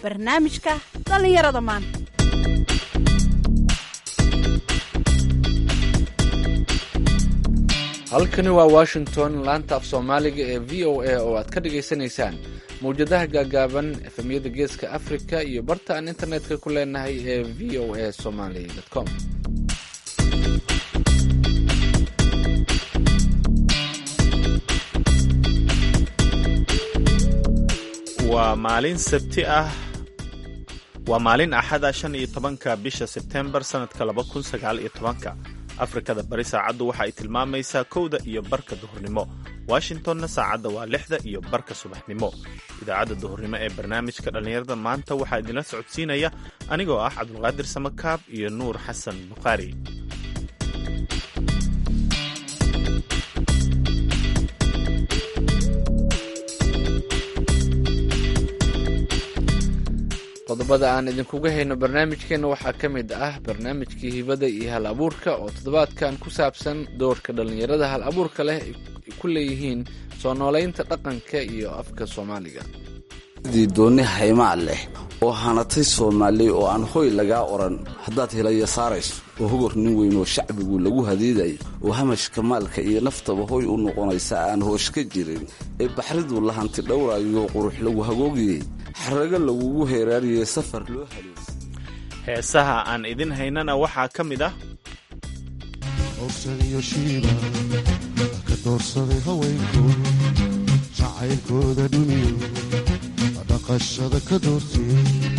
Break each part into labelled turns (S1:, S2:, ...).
S1: barnaamijka dhallinyarada maanta
S2: halkani waa washington laanta af soomaaliga ee v o a oo aad ka dhagaysanaysaan mawjadaha gaagaaban efemyada geeska africa iyo barta aan internetka ku leenahay ee v o a somaly com
S3: waa maalin sabti ah waa maalin axada shan iyo tobanka bisha sebtembar sannadka laba kun sagaal iyo tobanka afrikada bari saacaddu waxa ay tilmaamaysaa kowda iyo barka duhurnimo washingtonna saacadda waa lixda iyo barka subaxnimo idaacadda duhurnimo ee barnaamijka dhallinyarada maanta waxaa idinla socodsiinaya anigoo ah cabdulqaadir samakaab iyo nuur xasan bukhaari
S2: qodobada aan idinkuga hayno barnaamijkeenna waxaa ka mid ah barnaamijkii hibada iyo hal abuurka oo toddobaadkan ku saabsan doorka dhallinyarada hal abuurka leh ay ku leeyihiin soo noolaynta dhaqanka iyo afka soomaaliga
S4: sidii doonni haymaa leh oo hanatay soomaali oo aan hoy lagaa odhan haddaad helaya saarayso oo hogor nin weyn oo shacbigu lagu hadiidayo oo hamashka maalka iyo naftaba hoy u noqonaysa aan hoosh ka jirin ee baxridu la hanti dhowraayo qurux lagu hagoogiyey xarago lagugu heeraariyey safar loo haleeyey
S3: heesaha aan idin haynana waxaa ka mid ah
S5: howsaniyo shiiba ka doorsaday haweenku jacaylkooda dhuniyo dhaqashada ka doortay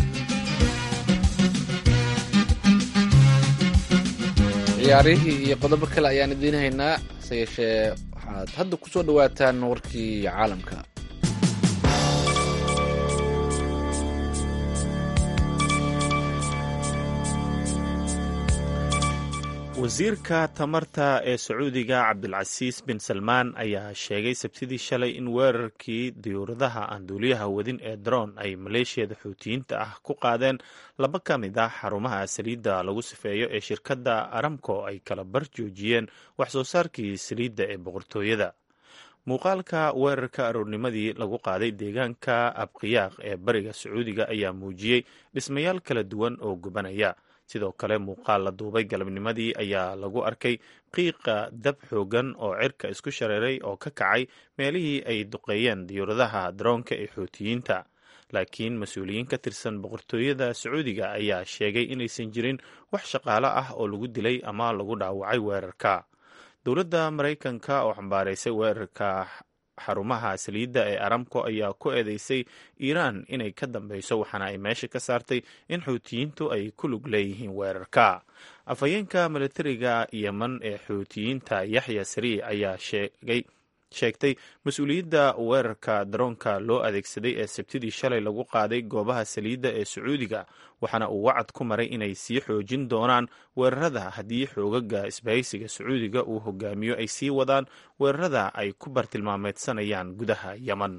S2: ciyaarihii iyo qodobo kale ayaan idiin haynaa hase yeeshee waxaad hadda ku soo dhowaataan warkii caalamka
S3: wasiirka tamarta ee sacuudiga cabdilcasiis bin salmaan ayaa sheegay sabtidii shalay in weerarkii diyuuradaha aan duuliyaha wadin ee daroon ay maleeshiyada xuutiyiinta ah ku qaadeen laba ka mid ah xarumaha saliidda lagu sifeeyo ee shirkadda aramco ay kala bar joojiyeen wax soo saarkii saliidda ee boqortooyada muuqaalka weerarka aroornimadii lagu qaaday deegaanka abqiyaaq ee bariga sacuudiga ayaa muujiyey dhismayaal kala duwan oo gubanaya sidoo kale muuqaal la duubay galabnimadii ayaa lagu arkay qiiqa dab xoogan oo cirka isku shareeray oo ka kacay meelihii ay duqeeyeen diyuuradaha daroonka ee xuutiyiinta laakiin mas-uuliyiin ka tirsan boqortooyada sacuudiga ayaa sheegay inaysan jirin wax shaqaalo ah oo lagu dilay ama lagu dhaawacay weerarka dowladda maraykanka oo xambaaraysay weerarka xarumaha saliidda ee aramco ayaa ku eedeysay iiraan inay ka dambeyso waxaana ay meesha ka saartay in xuutiyiintu ay ku lug leeyihiin weerarka afhayeenka milatariga yeman ee xuutiyiinta yaxya sariic ayaa sheegay sheegtay mas-uuliyadda weerarka daroonka loo adeegsaday ee sabtidii shalay lagu qaaday goobaha saliidda ee sacuudiga waxaana uu wacad ku maray inay sii xoojin doonaan weerarada haddii xoogaga isbahaysiga sacuudiga uu hogaamiyo ay sii wadaan weerarada ay ku bartilmaameedsanayaan gudaha yeman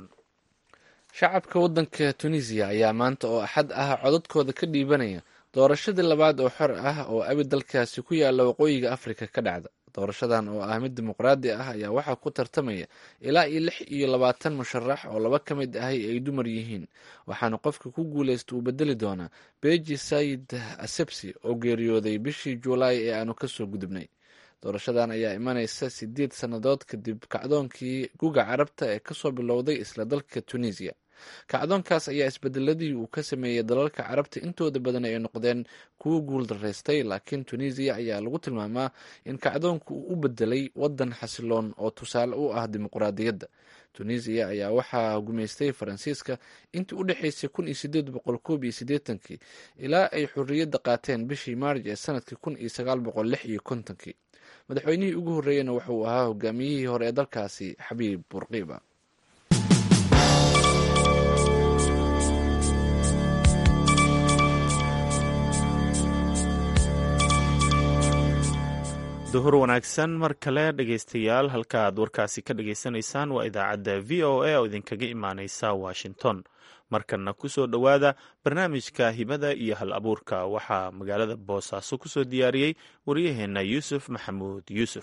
S2: shacabka waddanka tunisiya ayaa maanta oo axad ah codadkooda ka dhiibanaya doorashadii labaad oo xor ah oo abi dalkaasi ku yaalla waqooyiga afrika ka dhacda doorashadan oo ah mid dimuqraadi ah ayaa waxaa ku tartamaya ilaa iyo lix iyo labaatan musharax oo laba ka mid ahi ay dumar yihiin waxaana qofka ku guulaysta uu bedeli doonaa beji sayid asebsi oo geeriyooday bishii juulaay ee aanu kasoo gudubnay doorashadan ayaa imanaysa sideed sannadood kadib kacdoonkii guga carabta ee kasoo bilowday isla dalka tunisiya kacdoonkaas ayaa isbedeladii uu ka sameeyey dalalka carabta intooda badan ay noqdeen kuwo guul daraystay laakiin tunisiya ayaa lagu tilmaamaa in kacdoonku uu u bedelay wadan xasiloon oo tusaale u ah dimuqraadiyadda tunisiya ayaa waxaa gumaystay faransiiska intii u dhexaysay kun iyo sideed boqol koob iyo siddeetankii ilaa ay xorriyadda qaateen bishii maarj ee sanadkii kun iyo sagaal boqol lix iyo kontonkii madaxweynihii ugu horreeyena wuxuu ahaa hogaamiyihii hore ee dalkaasi xabiib burqiiba
S3: duhur wanaagsan mar kale dhegaystayaal halka aad warkaasi ka dhagaysanaysaan waa idaacadda v o a oo idinkaga imaaneysa washington markanna ku soo dhowaada barnaamijka hibada iyo hal abuurka waxaa magaalada boosaaso ku soo diyaariyey waryaheenna yuusuf maxamuud yuusuf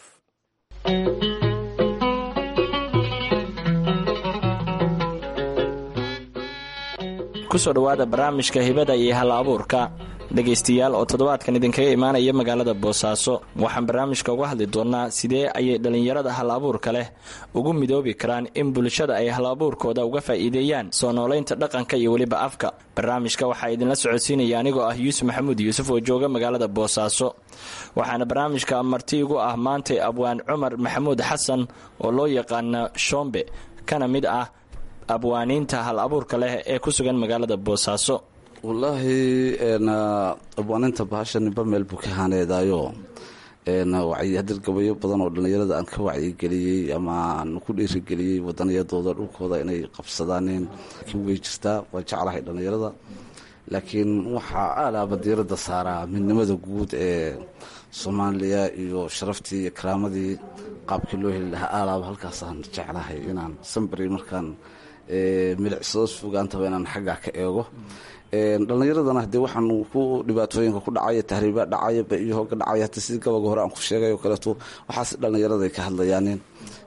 S6: kusoo dhowaada barnaamijka hibada iyo hal abuurka dhegaystayaal oo toddobaadkan idinkaga imaanaya magaalada boosaaso waxaan barnaamijka uga hadli doonnaa sidee ayay dhallinyarada hal abuurka leh ugu midoobi karaan in bulshada ay hal abuurkooda uga faa'iideeyaan soo noolaynta dhaqanka iyo weliba afka barnaamijka waxaa idinla socodsiinaya anigoo ah yuusuf maxamuud yuusuf oo jooga magaalada boosaaso waxaana barnaamijka marti igu ah maantay abwaan cumar maxamuud xasan oo loo yaqaana shombe kana mid ah abwaaniinta hal abuurka leh ee ku sugan magaalada boosaaso
S4: wallaahi abwaaninta bahasha nimba meel buu ka haaneedaayo hadir gabayo badan oo dhallinyarada aan ka wacyigeliyey ama aan ku dhiirigeliyey wadaniyadooda dhulkooda inay qabsadaanin way jirtaa waa jeclahay dhallinyarada laakiin waxaa aalaaba diiradda saaraa midnimada guud ee soomaaliya iyo sharaftii iyo karaamadii qaabkii loo heli lahaa aalaaba halkaasaan jeclahay inaan sambari markaan milicsado sugaantaba inaan xaggaa ka eego dhallinyaradana hadee waxaan ku dhibaatooyinka ku dhacaya tahriibaa dhacaya iyo hooga dhacaya hata sidii gabaga hore aan ku sheegay oo kaleeto waxaas dhallinyaraday ka hadlayaanin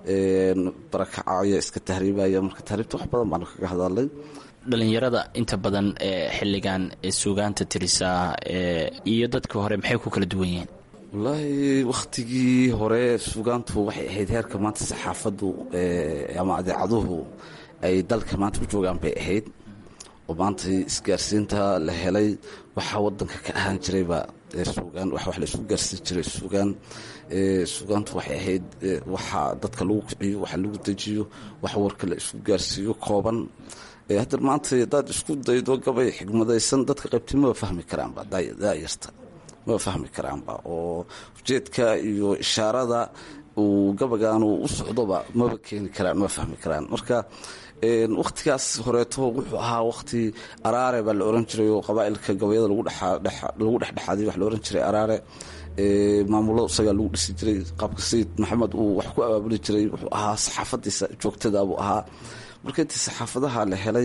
S4: barakacaya iska tahriibaya marka tahriibta wax badan baanu kaga hadalay
S6: dhallinyarada inta badan ee xilligan suugaanta tirisaa iyo dadkii hore maxay ku kala duwan yihiin
S4: wallaahi wakhtigii hore sugaantu waxay ahayd heerka maanta saxaafaddu ama adeecaduhu ay dalka maanta u joogaan bay ahayd oo maanta isgaarsiinta la helay waxaa wadanka ka ahaan jirayba sugaan wax la isu gaarsiin jiray sugaan sugaantu waxay ahayd waxa dadka lagu kiciyo waxa lagu dejiyo wax warka la isku gaarsiiyo kooban hadda maanta hadaad isku daydo gabay xigmadaysan dadka qaybti maba fahmi karaanba daayarta maba fahmi karaanba oo ujeedka iyo ishaarada uu gabagaanu u socdoba maba keeni karaan maba fahmi karaan marka wakhtigaas horeeto wuxuu ahaa wakhti araare baa la oran jiray oo qabaailka gabayada lagu dhexdhexaadiy wax la oran jiray araare maamulada isagaa lagu dhisi jiray qaabka sayid maxamed uu wax ku abaabuli jiray wuxuu ahaa saxaafadiisa joogtada buu ahaa marka intii saxaafadaha la helay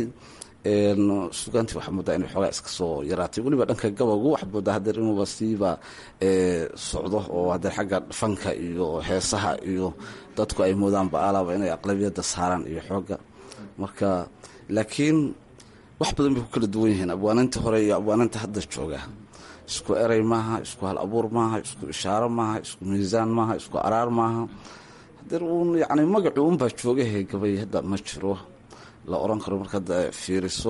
S4: sugaantii waxaa moodaa inay xoogaa iska soo yaraatay weliba dhanka gabagu waxaad moodaa hadeer inuuba siiba socdo oo hadeer xagga fanka iyo heesaha iyo dadku ay moodaanba alaaba inay aqlabiyadda saaraan iyo xooga marka laakiin wax badan bay ku kala duwan yihiin abwaaninta hore iyo abwaaninta hadda jooga isku erey maaha isku hal abuur maaha isku ishaaro maaha isku miisaan maaha isku araar maaha hadeer uun yani magacu unbaa joogahe gabay hadda ma jiro la oran karo markaad fiiriso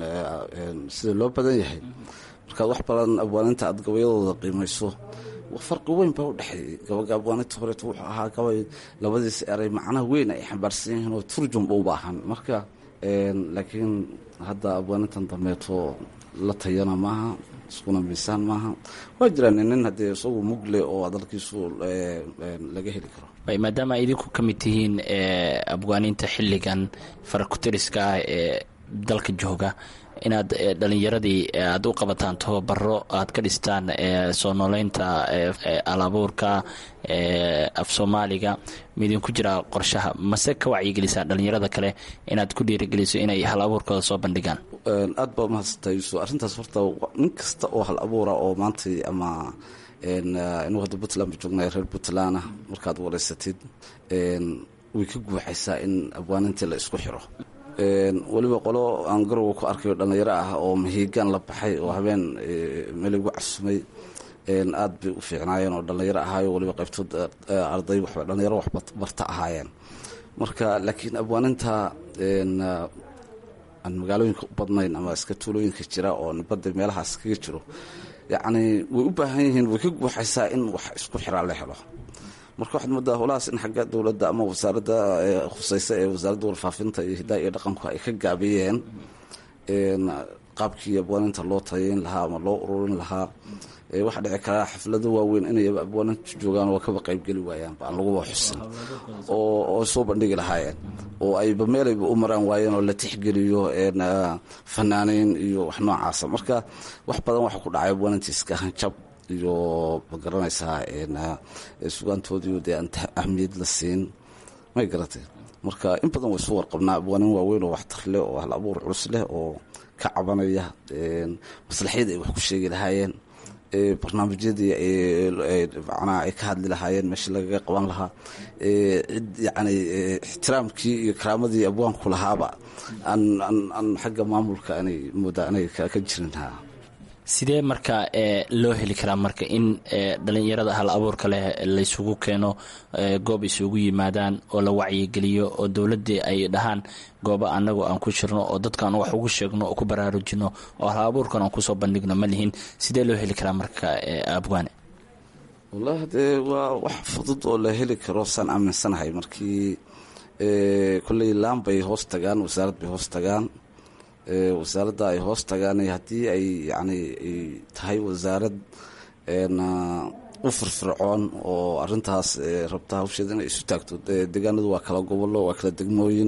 S4: sida loo badan yahay markaad wax badan abwaaninta aad gabayadooda qiimayso farqi weyn baa u dhexeeyey gabaga abwaaninta horeeto wuxuu ahaa gabay labadiis eray macnaha weyn ay xambaarsan yihiin oo turjumba u baahan marka laakiin hadda abwaanintan dambeeto la tayana maaha iskuna miisaan maaha waa jiraan nin haddee isagu mugle oo dalkiisu laga heli karo
S6: maadaama ay idinku ka mid tihiin abwaaniinta xilligan farakutiriska ah ee dalka jooga inaad dhalinyaradii aad u qabataan tababaro aad ka dhistaan soo nooleynta alabuurka af soomaaliga midinku jiraa qorshaha mase ka wacyigelisaan dhalinyarada kale inaad ku dhiirigeliso inay hal abuurkooda soo bandhigaan
S4: aad baa mahadsantaa yuusuf arrintaas horta nin kasta oo hal abuura oo maanta ama inuu hadda puntland ba joognay reer puntland ah markaad wareysatid way ka guuxaysaa in abwaanintii la isku xiro weliba qolo aan garowa ku arkayo dhallinyaro ah oo mahiigaan la baxay oo habeen meel igu casumay aad bay u fiicnaayeen oo dhallinyaro ahaayo weliba qaybtood arday waxba dhallinyaro wax barta ahaayeen marka laakiin abwaaninta aan magaalooyinka u badnayn ama iska tuulooyinka jira oo nibadda meelahaas kaga jiro yacni way u baahan yihiin way ka guuxaysaa in wax isku xiraa la helo marka waxaad moodaa howlahaas in xagga dowladda ama wasaaradda khuseysa ee wasaaradda warfaafinta iyo hidaa iyo dhaqanku ay ka gaabiyeen qaabkii abwaaninta loo tayayn lahaa ama loo ururin lahaa waxaa dhici karaa xaflado waaweyn inay abwaaninta joogaan oo kaba qaybgeli waayaanba aan laguba xusin oo soo bandhigi lahaayeen oo ayba meelayba u maraan waayeen oo la tixgeliyo fanaaniin iyo wax noocaasa marka wax badan waxa ku dhacay abwaaninta iska hanjab iyo magaranaysaa sugaantoodii dee aan ahmiyad la siin may garatay marka in badan way soo warqabnaa abwaanin waaweyn oo waxtar leh oo hal abuur culus leh oo ka cabanaya maslaxyad ay wax ku sheegi lahaayeen barnaamijyadii macnaha ay ka hadli lahaayeen meeshii lagaga qaban lahaa cid yacni ixtiraamkii iyo karaamadii abwaanku lahaaba aan aan aan xagga maamulka anay moodaa anay ka jirin ha
S6: sidee marka loo heli karaa marka in dhalinyarada hal abuurka leh laysugu keeno goob isugu yimaadaan oo la wacyigeliyo oo dowladii ay dhahaan goobo anagoo aan ku jirno oo dadkaan wax ugu sheegno oo ku baraarujino oo hal abuurkan aan kusoo bandhigno ma lihin sidee loo heli karaa marka abwaane
S4: wallahi dee waa wax fudud oo la heli karo saan aaminsanahay markii kolley laan bay hoos tagaan wasaarad bay hoos tagaan wasaaradda ay hoos tagaan haddii ay yani ay tahay wasaarad u firfircoon oo arintaas rabta hawsheeda inay isu taagto deegaanadu waa kala gobollo waa kala degmooyin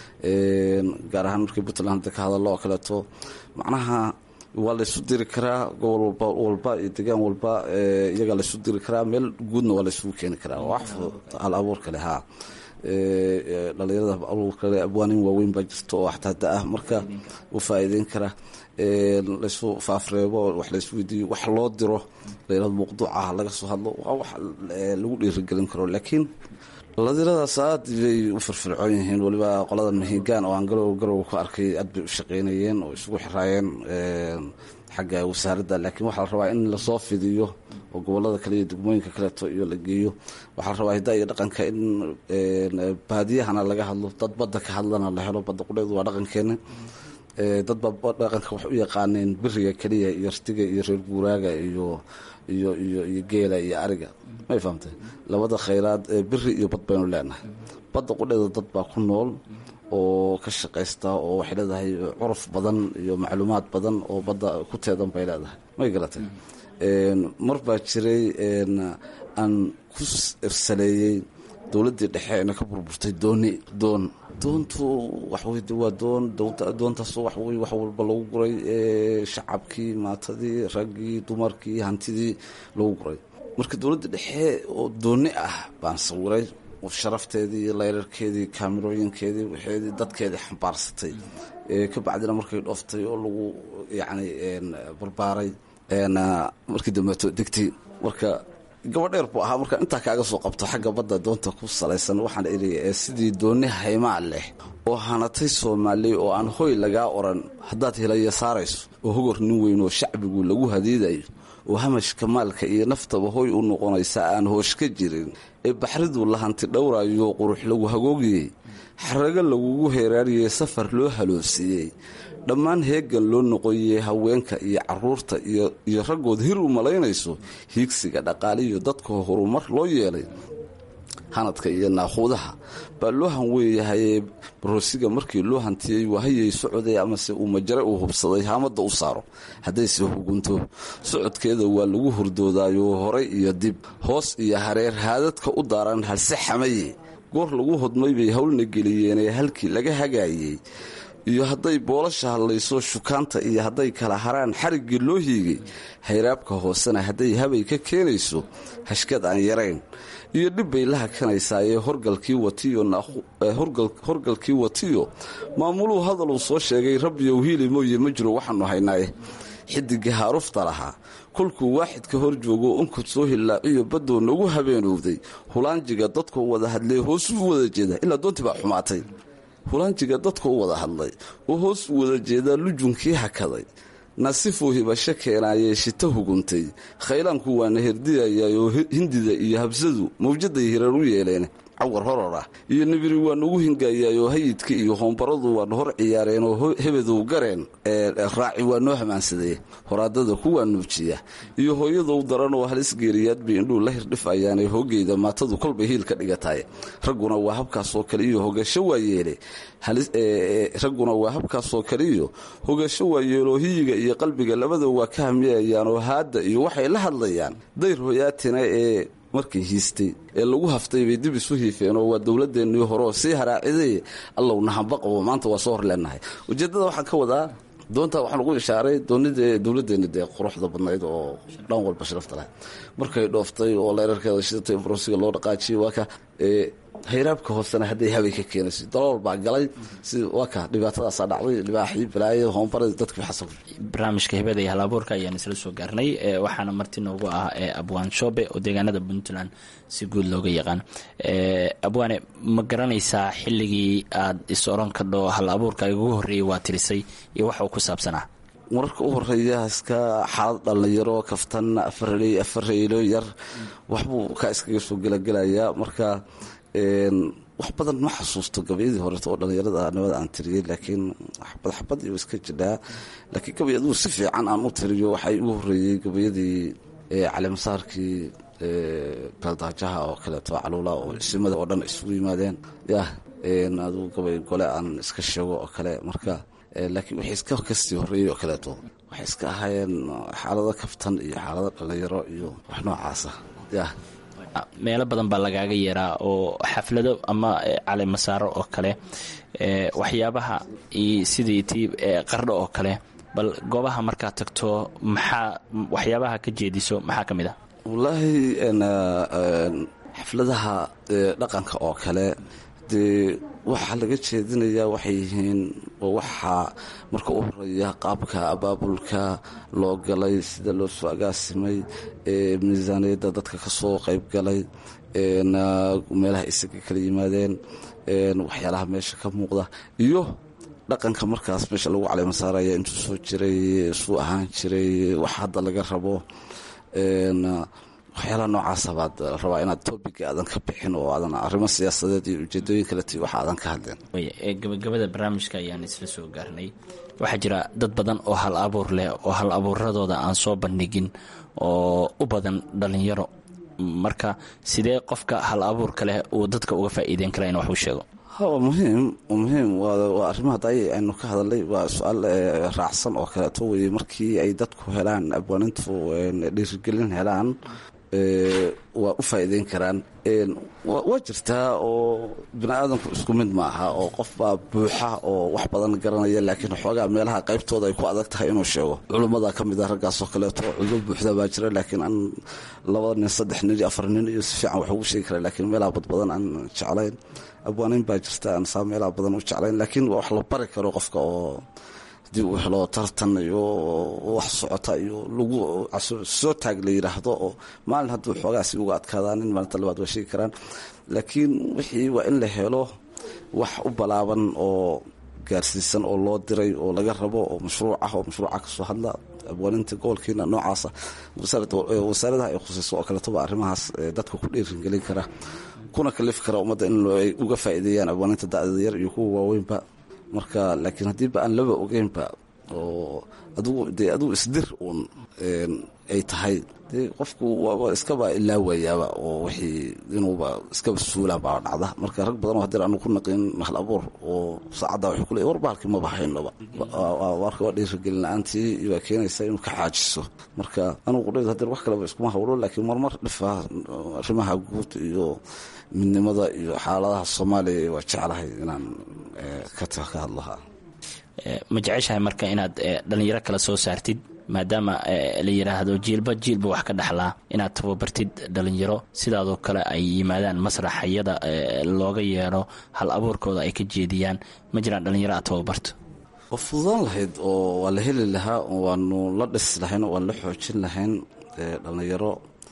S4: gaar ahaan markii puntland hadda ka hadallo oo kaleeto macnaha waa laysu diri karaa gobol walba walba iyo deegaan walba iyagaa laysu diri karaa meel guudna waa laysugu keeni karaa wax fudud hal abuur kale haa dhalinyarada abuurkale abwaanin waaweyn baa jirta oo xataa da-ah marka u faa-iideyn kara laysu faafreebo wax laysweydiiyo wax loo diro layrad mawduucah laga soo hadlo waa wax lagu dhiirigelin karo laakiin dhalinyaradaas aad bay u firfircoon yihiin waliba qolada mahigaan oo aan garow garow ku arkay aad bay u shaqeynayeen oo isugu xiraayeen xagga wasaaradda laakiin waxaa la rabaa in lasoo fidiyo oo gobolada kale iyo degmooyinka kaleeto iyo la geeyo waxaa la rabaa hiddaa iyo dhaqanka in baadiyahana laga hadlo dad badda ka hadlana la helo badda qudheedu waa dhaqankeena dad baa dhaqanka waxay u yaqaaneen biriga keliya iyo artiga iyo reer guuraaga iyo iyo iyo iyo geela iyo ariga may fahamtay labada khayraad biri iyo bad baynu leenahay badda qudheeda dad baa ku nool oo ka shaqaysta oo waxay leedahay curuf badan iyo macluumaad badan oo badda ku teedan bay leedahay may garatay mar baa jiray aan ku irsaleeyey dowladdii dhexe ina ka burburtay dooni doon doontu waxwey waa doon doontaas waxwey wax walba lagu guray shacabkii maatadii raggii dumarkii hantidii lagu guray marka dowladda dhexe oo dooni ah baan sawiray sharafteedii layrarkeedii kaamirooyinkeedii waxeedii dadkeedii xambaarsatay ka bacdina markay dhooftay oo lagu yacni barbaaray markii dambeeto degtay marka gabadheer buu ahaa marka intaa kaaga soo qabto xagga badda doonta ku salaysan waxaan idhi sidii dooni haymaa leh oo hanatay soomaali oo aan hoy lagaa oran haddaad helaya saarayso oo hogor nin weyn oo shacbigu lagu hadiidayo oo hamashka maalka iyo naftaba hoy u noqonaysa aan hoosh ka jirin ee baxriduu la hanti dhowraayo qurux lagu hagoogiyey xarago lagugu heeraariyey safar loo haloosiiyey dhammaan heegan loo noqoyey haweenka iyo caruurta iyo raggood hir u malaynayso hiigsiga dhaqaaliyo dadka horumar loo yeelay hanadka iyo naaquudaha baa loo hanweeyahaye baroosiga markii loo hantiyey wahayay socday amase uu majare uu hubsaday haamada u saaro haddayse hugunto socodkeeda waa lagu hurdoodayo horay iyo dib hoos iyo hareer haadadka u daaran halse xamaye goor lagu hodmay bay howlna geliyeenee halkii laga hagaayey iyo hadday boolasha hadlayso shukaanta iyo hadday kala haraan xariggii loo hiigay hayraabka hoosena hadday habay ka keenayso hashkad aan yarayn iyo dhib bay la hakanaysaayee horgalkii watiyo horgalkii watiyo maamuluhu hadaluu soo sheegay rabbiyow hiili mooye ma jiro waxaanu haynaaye xidigii haarufta lahaa kolkuu waaxidka hor joogo unkod soo hillaaciyo baddoo nagu habeenowday hulaanjiga dadkoo wada hadlee hoos u wada jeeda ilaa doontii baa xumaatay hulaanjiga dadka u wada hadlay oo hoos u wada jeedaa lujunkii hakaday nasifuu hibasho keenaayee shita huguntay khaylaanku waana herdiyayaayoo hindida iyo habsadu mawjaday hirar u yeeleen cawar horor ah iyo nibiri waa nagu hingayaayoo hayidka iyo hoombaradu waana hor ciyaareen oo hebedow gareen raaci waa noo hamaansadee horaadada kuwaa nuujiya iyo hooyadow daran oo halis geeriyaad bay indhuu la hirdhifayaane hoogeyda maatadu kolbay hiil ka dhigatahay ragguna waa habkaasoo kale iyo hogasho waa yeele ragguna waa habkaasoo kale iyo hogasho waa yeeloo hiyiga iyo qalbiga labada waa ka hamiyayaanoo haadda iyo waxay la hadlayaan dayr hoyaatina ee markay hiistay ee lagu haftay bay dib isu hiifeen oo waa dowladeennii hore oo sii haraaciday allowna hamba qabo maanta waa soo hor leenahay ujeeddada waxaan ka wadaa doontaa waxaan ugu ishaaray doonidee dowladeenna dee quruxda badnayd oo dhan walba sharafta lahayd markay dhooftay oo leerarkeeda shidatay brosiga loo dhaqaajiyay waa ka hayraabka hoosena hadday habay ka keenayso dalool baa galay si waa ka dhibaatadaasaa dhacday libaaxii balaayo hoonbara dadkii xasab
S6: barnaamijka hibada iyo halabuurka ayaan isla soo gaarnay waxaana marti noogu ah abwaan shoobe oo deegaanada puntland si guud looga yaqaan abwaane ma garanaysaa xilligii aad is oran kadho hal abuurka ugu horreeyay waa tirisay iyo waxa uu ku saabsanaa
S4: mararka u horeeya iska xaalad dhallinyaro kaftan afarley afareylo yar waxbuu ka iskaga soo gelagelayaa marka wax badan ma xasuusto gabayadii horeeto oo dhallinyarada nimada aan tiriyey laakiin xabad xabad iyo iska jidhaa laakiin gabay aduu si fiican aan u tiriyo waxay ugu horeeyey gabayadii calimasaarkii beeldaajaha oo kaleeto caluula oo isimada oo dhan isugu yimaadeen yah aduu gabay gole aan iska sheego oo kale marka laakiin waxay iska kasii horeeyey oo kaleeto waxay iska ahaayeen xaalado kaftan iyo xaalado dhallinyaro iyo wax noocaasa yah
S6: meelo badan baa lagaaga yeeraa oo xaflado ama calimasaaro oo kale waxyaabaha sidii tii qardho oo kale bal goobaha markaad tagto maxaa waxyaabaha ka jeediso maxaa ka mid ah
S4: wallaahi xafladaha dhaqanka oo kale dee waxaa laga jeedinayaa waxay yihiin waxaa marka u horeeya qaabka abaabulka loo galay sida loo soo agaasimay miisaaniyadda dadka ka soo qayb galay meelaha isaga kala yimaadeen waxyaalaha meesha ka muuqda iyo dhaqanka markaas meesha lagu caleemasaaraya intuu soo jiray suu ahaan jiray wax hadda laga rabo waxyaalaha noocaasa baad rabaa inaad tobiga aadan ka bixin oo aadan arrimo siyaasadeed iyo ujeedooyin kale ti wax aadan ka hadleen
S6: gabagabada barnaamijka ayaan isla soo gaarnay waxaa jira dad badan oo hal abuur leh oo hal abuuradooda aan soo bandhigin oo u badan dhallinyaro marka sidee qofka hal abuurka leh uu dadka uga faa'iideyn kara in wax u sheego
S4: waa muhiim waa muhiim waa arrimaha daay aynu ka hadalnay waa su-aal raacsan oo kaleeto weye markii ay dadku helaan abwaanintu dhiirigelin helaan waa u faa'iideyn karaan waa jirtaa oo bini aadamku isku mid ma aha oo qofbaa buuxa oo wax badan garanaya laakiin xoogaa meelaha qaybtooda ay ku adag tahay inuu sheego culummada ka mid a raggaasoo kaleeto culmo buuxda baa jira laakiin aan laba nin saddex nin iyo afar nin iyo si fiican wax ugu sheegi kara laakiin meelaha badbadan aan jeclayn abwaanin baa jirta aan saa meelaha badan u jeclayn laakiin wax la bari karo qofka oo haddii uu helo tartan iyo wax socota iyo lagu soo taag la yidhaahdo oo maalin hadduu xoogaasi uga adkaadaa nin maalinta labaad waa sheegi karaan laakiin wixii waa in la helo wax u balaaban oo gaarsiisan oo loo diray oo laga rabo oo mashruuc ah oo mashruuca kasoo hadla abwaaninta gobolkiina noocaasa wasaaradaha ay khusayso oo kaleetoba arrimahaas dadka ku dhiiringelin kara kuna kalifi kara ummadda in ay uga faa'iideeyaan abwaaninta da'dada yar iyo kuwa waaweynba marka laakiin haddiiba aan laba ogeynba oo adugu dee adugu isdir uun ay tahay dee qofku waaba iskaba ilaawayaaba oo wixii inuuba iskaba suulaa baa dhacda marka rag badan oo hadeer aanu ku naqin hal abuur oo saacadda waxay kuleey war bahalkii maba haynoba marka waa dhiirigelin la-aantii waa keenaysa inuu ka xaajiso marka anugu qudhaydu hadeer wax kaleba iskuma hawlo laakiin marmar dhifa arrimaha guud iyo midnimada iyo xaaladaha soomaaliya waa jeclahay inaan ka hadlaha
S6: ma jeceshahay marka inaad dhalinyaro kale soo saartid maadaama la yidhaahdo jiilba jiilba wax ka dhexlaa inaad tababartid dhalinyaro sidaadoo kale ay yimaadaan masraxayada looga yeedho hal abuurkooda ay ka jeediyaan ma jiraan dhalinyaro aad tababarto
S4: waa fududaan lahayd oo waa la heli lahaa waanu la dhisi lahayn waan la xoojin lahayn dhalinyaro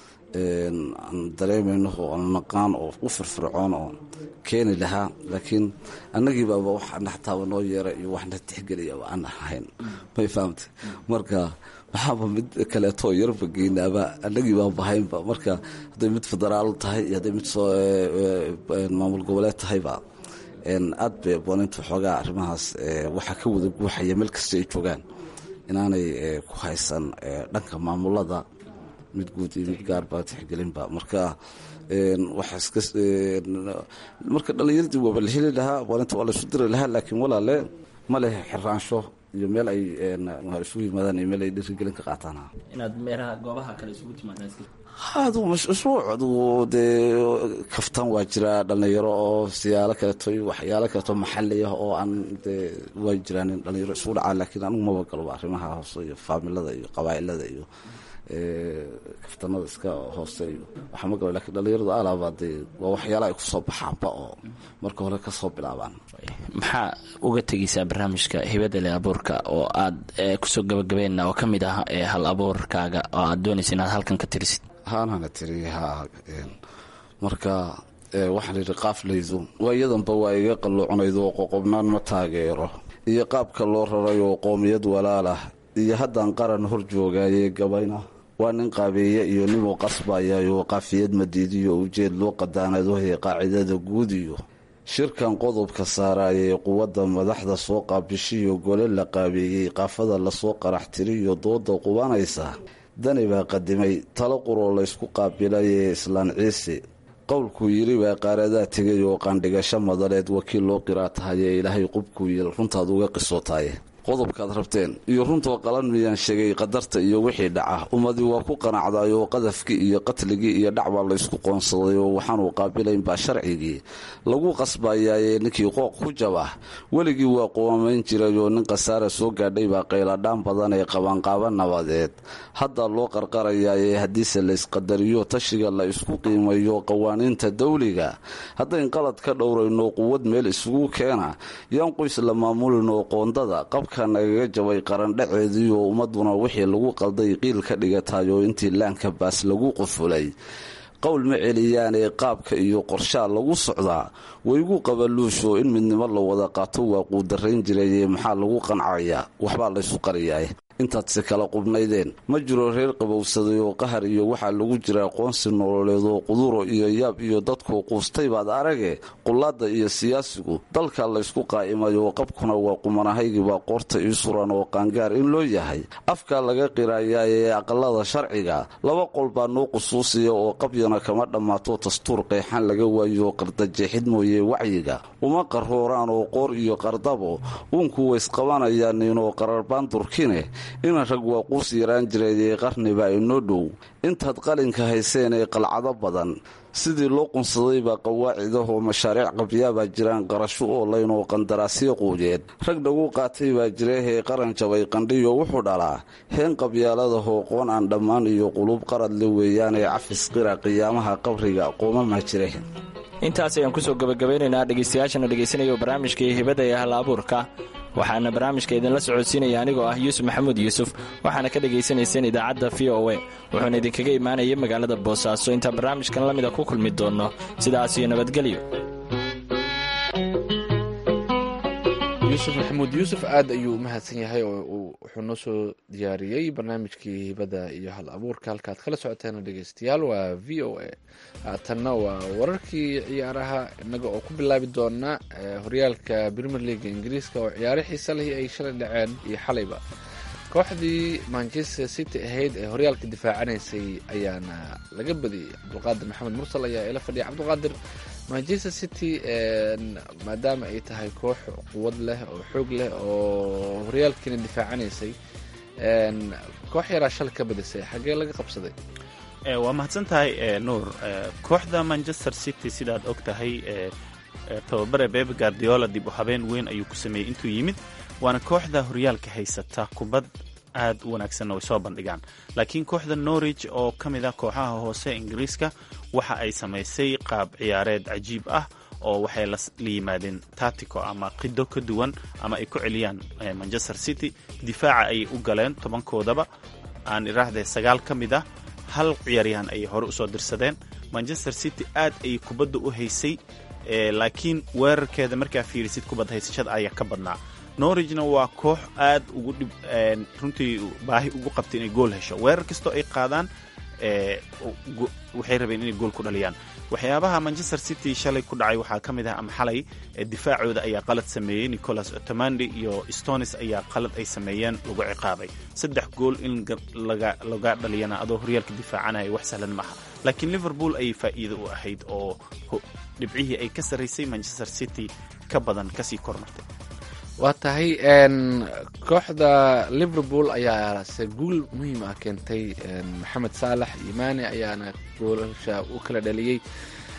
S4: aan dareemayno oo aan naqaan oo u firfircoon oo keeni lahaa laakiin annagii baaba waxaana xataaba noo yeera iyo waxna tixgeliyaba aan ahayn may fahamta marka waxaaba mid kaleeto yarba geynaaba annagii baan bahaynba marka hadday mid federaal tahay iyo hadday mid soo maamul goboleed tahayba aad bay abooninta xoogaa arrimahaas waxaa ka wada guuxaya meel kasta ay joogaan inaanay ku haysan dhanka maamulada mid guud iyo mid gaarba tixgelinba marka marka dhalinyaradii waaba la heli lahaa abaalinta waa laysu diri lahaa laakiin walaale ma leh xiraansho iyo meel ay isugu yimaadaan iyo meel ay dhiirigelin ka qaataan
S6: inaad meelaha goobaha kale isugu timaadaan
S4: adu mashruuc adugu dee kaftan waa jiraa dhalinyaro oo siyaalo kaleeto iyo waxyaalo kaleeto maxali ah oo aan dee waa jiraan in dhalinyaro isugu dhacaa laakiin anigu maba galoba arrimaha hoose iyo faamilada iyo qabaa'ilada iyo kaftanada iska hooseeyo waxaa ma gaba lakin dhalinyaradu alaaba dee waa waxyaala ay kusoo baxaanba oo marka hore kasoo bilaabaan
S6: maxaa uga tegaysaa barnaamijka hibada le abuurka oo aad kusoo gabagabeen oo ka mid ah hal abuurkaaga oo aad doonaysa inaad halkan ka tirisid
S4: haanana tiri ha marka waxaan yidhi qaaflaydu waa iyadanba waa iga qalluucnayd oo qoqobnaan ma taageero iyo qaabka loo raray oo qoomiyad walaalah iyo haddaan qaran hor joogaaye gabayna waa nin qaabeeye iyo ninuu qasbayayoo qaafiyad madiidiyo ujeed loo qadaanadohe qaacidada guud iyo shirkan qodobka saaraayee quwadda madaxda soo qaabishiyo gole la qaabeeyey qaafada lasoo qarax tiriyo dooda qubanaysa dani baa qadimay talo quroo laysku qaabilayee islaan ciise qowlkuu yidhi baa qaaradaa tegay oo qaandhigasho madaleed wakiil loo qiraa tahayee ilaahay qubkuu yil runtaad uga qisootaye qodobkaad rabteen iyo runtoo qalan miyaan sheegay qadarta iyo wixii dhaca ummadii waa ku qanacday oo qadafkii iyo qatligii iyo dhacbaa laysku qoonsaday oo waxaanuu qaabilaynbaa sharcigii lagu qasbayaaye ninkii qooq ku jaba weligii waa qoomamayn jiray oo nin khasaara soo gaadhay baa qayladhaan badan ee qabanqaaba nabadeed hadda loo qarqarayaaye haddiise laysqadariyo tashiga la isku qiimayo qawaaniinta dawliga haddayn qalad ka dhowrayno quwad meel isugu keena yaan qoys la maamulinoo qoondada nagaga jabay qarandhaceedii oo ummaduna wixii lagu qalday qiil ka dhigatayo intii laanka baas lagu qufulay qowl ma celiyaanee qaabka iyo qorshaa lagu socdaa waygu qabaluusho in midnimo la wada qaato waa quudarayn jiraye maxaa lagu qancayaa waxbaa laysu qariyaay intaadse kala qubnaydeen ma jiro reer qabowsaday oo qahar iyo waxaa lagu jira aqoonsi nololeed oo quduro iyo yaab iyo dadkuu quustay baad arage qullaadda iyo siyaasigu dalka laysku qaa'imay oo qabkuna waa qumanahaygibaa qoorta ii suran oo qaangaar in loo yahay afkaa laga qirayaa ee aqalada sharciga laba qol baa noo qusuusiya oo qabyana kama dhammaato dastuur qeexan laga waayo qardajeexid mooye wacyiga uma qarrooraan oo qoor iyo qardabo uunku waysqabanayaan inoo qararbaan durkine ina rag waa quus yaraan jireeyee qarnibaa inoo dhow intaad qalinka hayseen ee qalcado badan sidii loo qunsaday baa qawaacidahoo mashaariic qabyaabaa jiraan qarasho oolayn oo qandaraasyo quudeed rag dhagu qaatay baa jirahee qaran jabay qandhiyo wuxuu dhalaa heen qabyaaladahoo qoon aan dhammaan iyo qulub qaradle weeyaanee cafis qira qiyaamaha qabriga qoomama jire
S6: intaas ayaan kusoo gabagabeynaynaa dhegaystayaashana dhegaysanaya barnaamijkai hibada ee hal abuurka waxaana barnaamijka idinla socodsiinaya anigoo ah yuusuf maxamuud yuusuf waxaana ka dhagaysanayseen idaacadda v o a wuxuuna idinkaga imaanaya magaalada boosaaso intaan barnaamijkan la mida ku kulmi doonno sidaas iyo nabadgelyo
S2: yuusuf maxamuud yuusuf aad ayuu u mahadsan yahay oo wuxuu noo soo diyaariyey barnaamijkii hibada iyo hal abuurka halkaad kala socoteen dhegeystayaal waa v o a haatanna waa wararkii ciyaaraha innaga oo ku bilaabi doona horyaalka premier leaga ingiriiska oo ciyaaro xiisa leh ay shalay dhaceen iyo xalayba kooxdii manchester city ahayd ee horyaalka difaacanaysay ayaana laga badiyey cabdulqaadir maxamed mursal ayaa ila fadhiya cabdulqaadir manchester city maadaama ay tahay koox quwad leh oo xoog leh oo horyaalkiina difaacanaysay koox yaraa shal ka badisay xaggee laga qabsaday
S3: waa mahadsan tahay nuur kooxda manchester city sidaad og tahay tababare bebe guardiola dib u habeen weyn ayuu ku sameeyey intuu yimid waana kooxda horyaalka haysata kubad aad u wanaagsanna way soo bandhigaan laakiin kooxda norwich oo ka mid ah kooxaha hoose ingiriiska waxa ay samaysay qaab ciyaareed cajiib ah oo waxay la yimaadeen tatico ama qido ka duwan ama ay ku celiyaan manchester city difaaca ayay u galeen tobankoodaba aan iraahdee sagaal ka mid ah hal ciyaaryahan ayay hore usoo dirsadeen manchester city aad ayay kubadda u haysay laakiin weerarkeeda markaa fiirisid kubad haysashada ayaa ka badnaa norwigna waa koox aad ugu dhib runtii baahi ugu qabtay inay gool hesho weerar kastoo ay qaadaan waxay rabeen inay gool ku dhaliyaan waxyaabaha manchester city shalay ku dhacay waxaa ka mid ah ama xalay difaacooda ayaa qalad sameeyey nicolas otomandi iyo stonis ayaa qalad ay sameeyeen lagu ciqaabay saddex gool in laga dhaliyana adoo horyaalka difaacanaya wax sahlan maaha laakiin liverpool ayay faa'iido u ahayd oo dhibcihii ay ka sarraysay manchester city ka badan kasii kormartay
S2: waa tahay kooxda liverpool ayaa se guul muhiim ah keentay maxamed saalax iyo maane ayaana goolasha u kala dhaliyey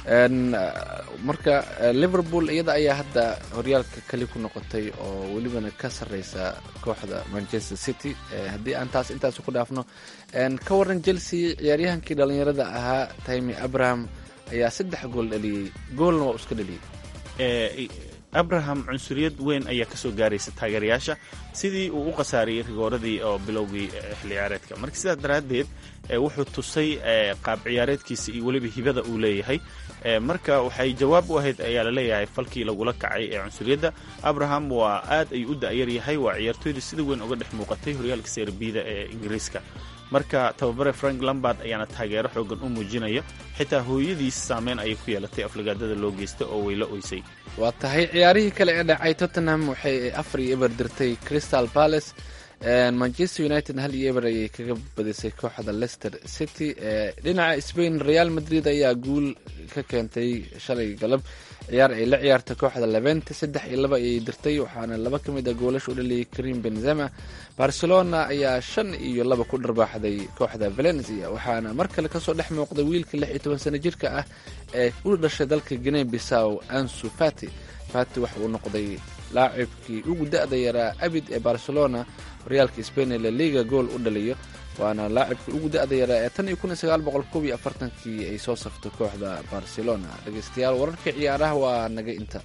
S2: marka liverpool iyada ayaa hadda horyaalka keli ku noqotay oo welibana ka sareysa kooxda manchester city haddii aan taas intaas ku dhaafno ka waran chelsea ciyaaryahankii dhalinyarada ahaa timi abraham ayaa saddex gool dhaliyey goolna waa iska dhaliyey
S3: abraham cunsuriyad weyn ayaa kasoo gaaraysa taageerayaasha sidii uu u khasaariyey rigooradii oo bilowgii xilli ciyaareedka marka sidaas daraaddeed wuxuu tusay qaab ciyaareedkiisa iyo weliba hibada uu leeyahay marka waxay jawaab u ahayd ayaa laleeyahay falkii lagula kacay ee cunsuriyadda abraham waa aad ayuu u da'yar yahay waa ciyaartooyda sida weyn uga dhex muuqatay horyaalka serbida ee ingiriiska marka tababare frank lambard ayaana taageero xoogan u muujinaya xitaa hooyadiis saameyn ayay ku yeelatay aflagaadada loo geysta oo wayla oysay
S2: waa tahay ciyaarihii kale ee dhacay tottenham waxay afar iyo eber dirtay crystal palace manchester united hal iyo eber ayay kaga badisay kooxda leicester city dhinaca spain real madrid ayaa guul ka keentay shalay galab ciyaar ay la ciyaarta kooxda levente saddex iyo laba ayay dirtay waxaana laba ka mid a goolasha u dhaliyay karim benzema barcelona ayaa shan iyo laba ku dharbaaxday kooxda valencia waxaana mar kale kasoo dhex muuqday wiilka lix iyo toban sano jirka ah ee u dhashay dalka guinea bissaw ansu fati fati waxa uu noqday laacibkii ugu da-da yaraa abid ee barcelona horyaalka spain ee laliga gool u dhaliyo waana laacibkii ugu da-da yaraa ee tan iyo kun iyo sagaal boqol kob iyo afartankii ay soo saftay kooxda barcelona dhegeystayaal wararka ciyaaraha waa naga inta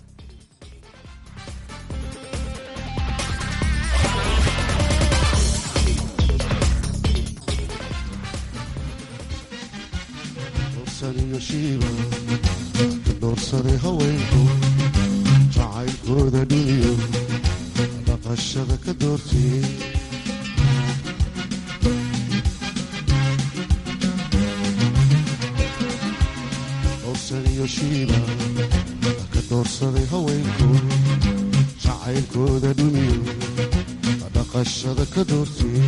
S5: dorsaniyo shiiba doorsaday haweenku jacaylkooda dhuniyo dhaqashada ka doortay dorsaniyo shiiba ka doorsaday haweenku jacaylkooda dhuniyo dhaqashada ka doortay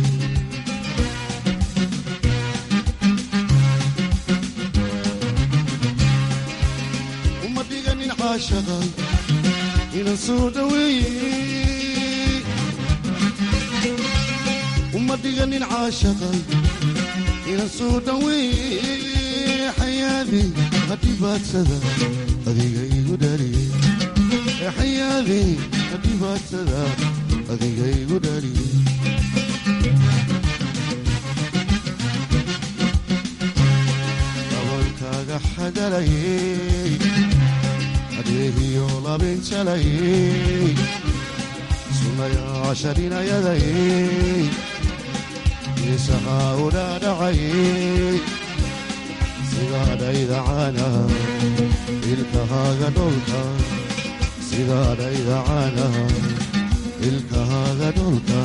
S5: uma dhiganin caashaqa inan soo dhaweeye uma dhiganin caashaqa inan soo dhaweeye xayaadi hadhibaadsada adiga igu dhaliye xayaadi hadhibaadsada adiga igu dhaliye dabalkaaga xadalayey adeegiyo labinjalayey sunayaasha dhinayadayey isahaa udhaadhacayey sidaadhaydacana ilkahaaga dholka sidaadhaydacana ilkahaaga dholka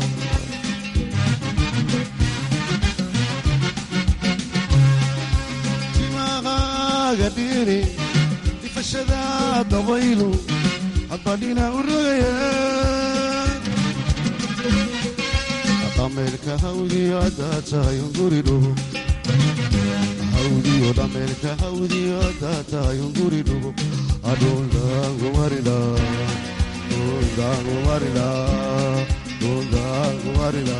S5: timaqaaga dhiri difashada dabaylu hadbadhina u rogaya dhameelka hawdiyo haddaa tahay unguri dhugo hawdiyo dhameelka hawdiyo haddaa tahay unguri dhugo adhundaangumarila dhundaangumarila dhundaangumarila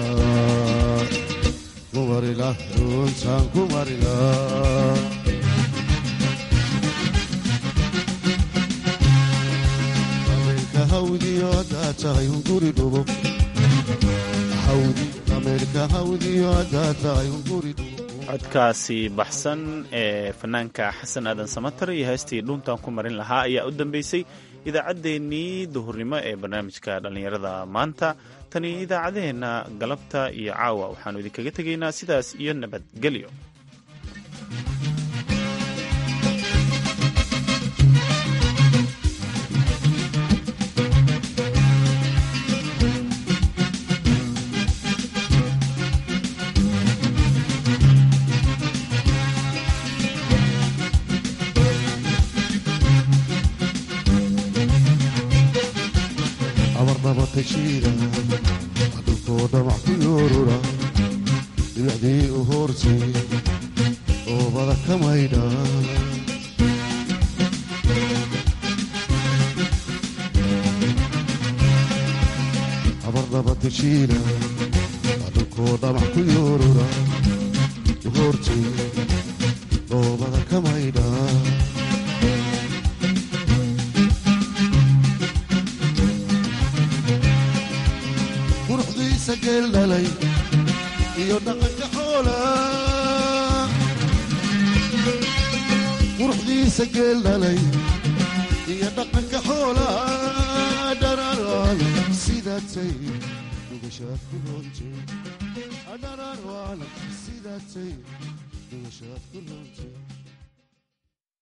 S5: kumarila dhuntaan kumarila dhameelka hawdiyo haddaa tahay unguri dhugo hawdi dhameelka hawdiyo haddaa tahay unguri dhugo
S3: codkaasi baxsan ee fanaanka xasan aadan samatar iyo heestii dhuuntan ku marin lahaa ayaa u dambeysay idaacaddeenii duhurnimo ee barnaamijka dhallinyarada maanta tani idaacadaheenna galabta iyo caawa waxaannu idinkaga tegaynaa sidaas iyo nabadgelyo
S5: abarnabata jiira dhulkoo dhamac ku yoorura dhibicdii u hoortay oobada ka maydha abarnabata jiira dhulkoo dhamac ku yoorura u hoortay oobada ka maydha quruxdiisa geel dhalay iyo dhaqanka xoolaha dhararwaan sidaatay dhugashaad ku roontay dhararwaan sidaatay dhugashaad ku roontay